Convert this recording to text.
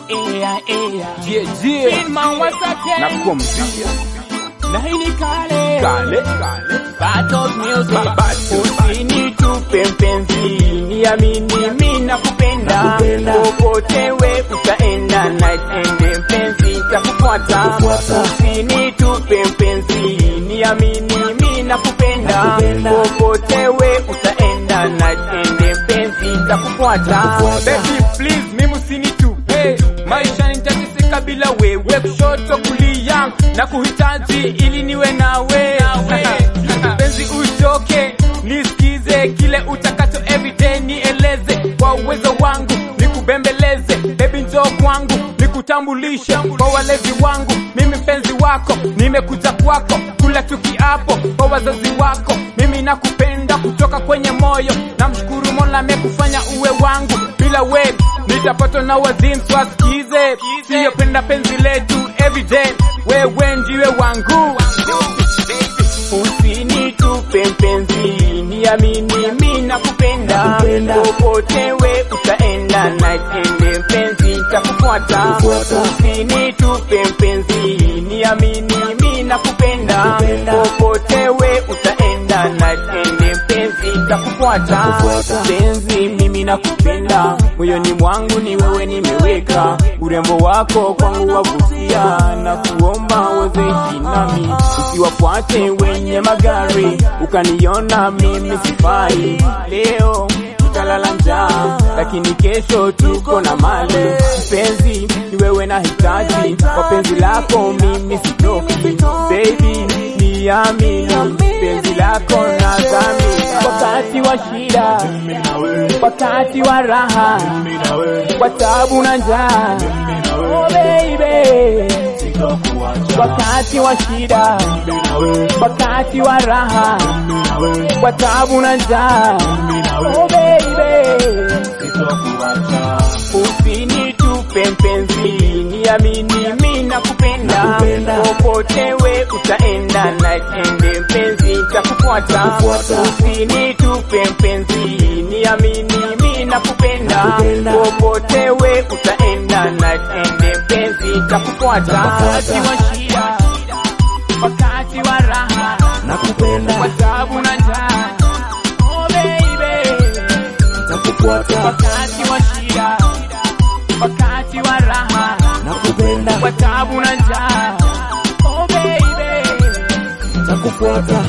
ea ea Yeah, yeah. Finman once again Nakwambia na hii ni kale kale kale Battles Music Ba- Battles. Usinitupe mpenzi niamini mimi nakupenda Nakupenda. popote we utaenda night and day mpenzi takufuata Takufuata. usinitupe mpenzi niamini mimi nakupenda Nakupenda. popote we utaenda night and day mpenzi takufuata Takufuata. Baby please mimi usinitupe maisha nitateseka bila wewe kushoto kulia na kuhitaji ili niwe nawe penzi uchoke nisikize kile utakacho everyday nieleze kwa uwezo wangu nikubembeleze baby njoo kwangu nikutambulishe kwa walezi wangu mimi mpenzi wako nimekuja kwako kula tukiapo kwa wazazi wako mimi nakupenda kutoka kwenye moyo namshukuru mola amekufanya uwe wangu bila we nitapatwa na wazimu swasikize siyopenda penzi letu everyday wewe ndiwe wangu Usinitupe mpenzi, niamini mimi nakupenda. Nakupenda. Popote we utaenda, night and day mpenzi takufuata. Takufuata. Usinitupe mpenzi, niamini mimi nakupenda. Nakupenda. Popote we utaenda, night and day mpenzi takufuata. Takufuata. Mpenzi mimi nakupenda, moyoni mwangu ni wewe nimeweka. Urembo wako kwangu wavutia, na kuomba wezeishi nami usiwafuate wenye magari, ukaniona mimi sifai. Leo tutalala njaa, lakini kesho tuko na mali. Mpenzi ni wewe nahitaji, kwa penzi lako mimi sitoki. Baby niamini, penzi lako nadhamini. Wakati wa shida, wakati wa raha, kwa tabu na njaa, oh baby wakati wa shida, wakati wa raha, kwa tabu na njaa, oh baby, usinitupe mpenzi, niamini mimi nakupenda, Nakupenda. popote we utaenda, night and day mpenzi takufuata, Takufuata. usinitupe mpenzi, niamini mimi nakupenda, Nakupenda. popote we utaenda, night and day mpenzi takufuata, wakati wa shida, wakati wa raha, nakupenda kwa tabu na njaa, oh baby nakufuata wakati wa shida, wakati wa raha, nakupenda kwa tabu na njaa. Oh baby, nakufuata